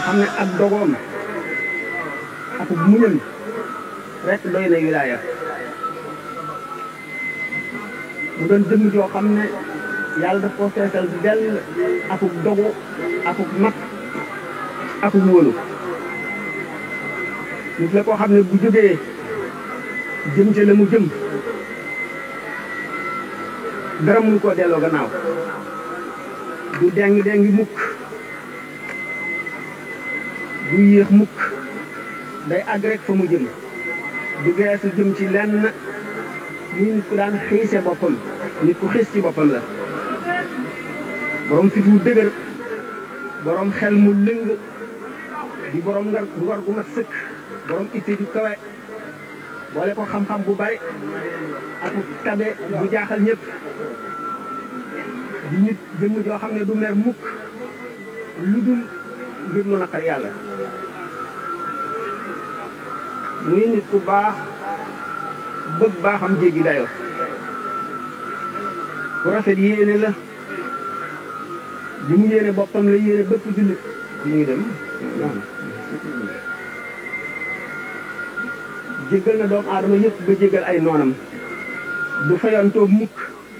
xam ne ak dogoom ak muñam rek doy na wilaaya mu doon jëmm joo xam ne yàlla daf ko feesal dell akuk dogu akuk mat akuk wóolu nit la koo xam ne bu jógee jëm ca la mu jëm dara mënu koo delloo gannaaw du deng dengi mukk du yéex mukk day àgg rek fa mu jëm du geesu jëm ci lenn muy nit ku daan xiise boppam nit ku xiis ci boppam la borom fit wu dëgër borom xel mu lëng di borom ngar ngor gu mat sëkk borom itte ju kawe boole ko xam-xam bu bari ak tabe bu jaaxal ñëpp di nit jëmm joo xam ne du mer mukk lu dul ngir lu naqar yàlla muy nit ku baax bëgg baaxam jéggi dayo ku rafet yéene la li mu yéene boppam la yéene bëpp jullit li ngi dem jéggal na doomu aadama yëpp ba jéggal ay noonam du fayantoo mukk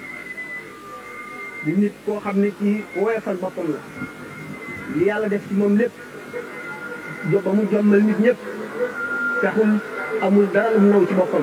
di nit koo xam ne kii woyofal boppam la li yàlla def ci moom lépp jo ba mu jommal nit ñëpp taxul amul dara lu naw ci boppam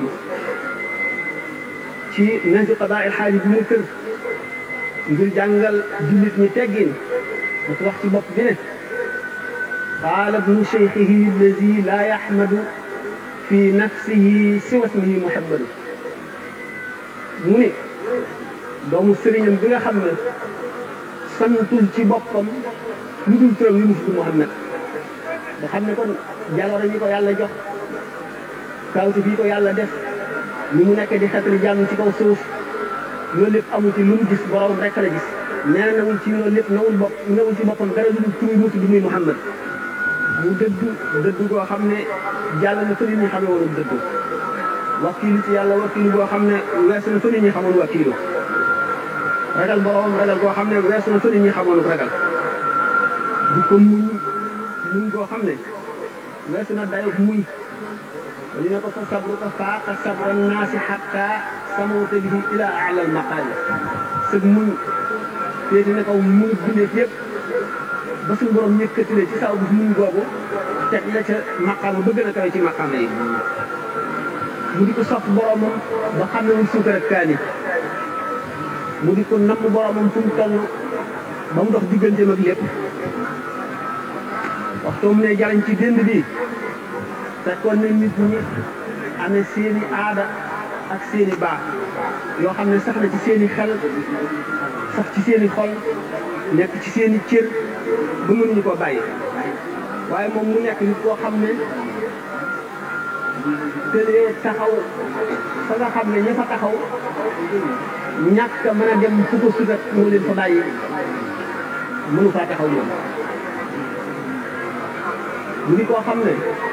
ci nañ ci qadaa il xaaji bi mu kër ngir jàngal jullit ñi teggin dafa wax ci bopp bi ne qaala ibnu cheikhihi allazi laa yaxmadu fi nafsihi siwa ismihi muhammadu mu ne doomu sëriñam bi nga xam ne santul ci boppam lu dul turam yu mu tudd Muhammad nga xam ne kon jaloore ñi ko yàlla jox kawti fii ko yàlla def ni mu nekk di xetli jàmm ci kaw suuf loolu lépp amu ci lu mu gis borom rek la gis nee na nawul ci loolu lépp nawul bopp nawul ci boppam dara lu dul tur mu tudd muy Muhammad mu dëddu dëddu goo xam ne jàll na fa nit ñi xamee woon dëddu wakiilu ci yàlla wakiilu goo xam ne weesu na fa nit ñi xamoon wakiilu ragal borom ragal goo xam ne weesu na fa nit ñi xamoon ragal di ko muñ muñ goo xam ne weesu na dayo muñ li ne ko fa sabru ko faaqa sabra naasi xatta samawta bihi ila ala al maqaali sëg muñ féeti ne kaw muñ bindeef yëpp ba suñu borom yëkkati la ci saw bi muñ googu teg la ca maqaama ba gën a kawe ci maqaama yi mu di ko sopp boromam ba xam ne mu suukar ak kaani mu di ko namm boromam fu mu toll ba mu dox digganteem ak lépp waxtu mu ne jariñ ci dënd bi fekkoon na nit ñi amee seeni aada ak seeni baax yoo xam ne sax na ci seeni xel sax ci seeni xol nekk ci seeni cër ba mënuñu koo bàyyi waaye moom mu nekk nit koo xam ne tëlee taxaw fa nga xam ne ña fa taxaw ñàkk a mën a dem fu ko sudat moo leen fa bàyyi mënu faa taxaw moom mu di koo xam ne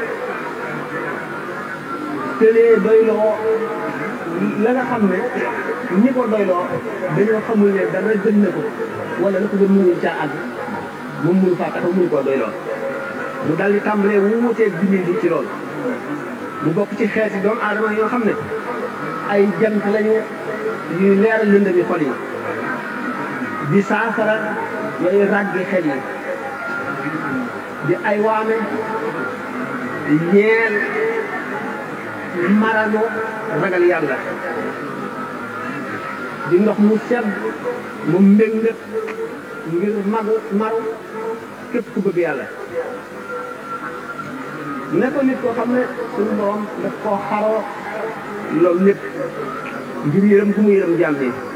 tëlee doyloo la nga xam ne ñi ko doyloo dañoo xamul ne dara gën na ko wala la ko gën mënuñ caa àgg moom mënu faa taxaw mënu koo doyloo mu dal di tàmbalee wuuteeg bindee bi ci loolu mu bokk ci xeeti doomu aadama yoo xam ne ay jant lañu yuy leeral lëndami xol yi di saafara yooyu ràggi xel yi di ay waame ñeel marano ragal yàlla di ndox mu sedd mu mbëng ngir magu maru képp ku bëgg yàlla ne ko nit koo xam ne suñu borom daf koo xaroo loolu lépp ngir yërëm ku mu yërëm jàmm yi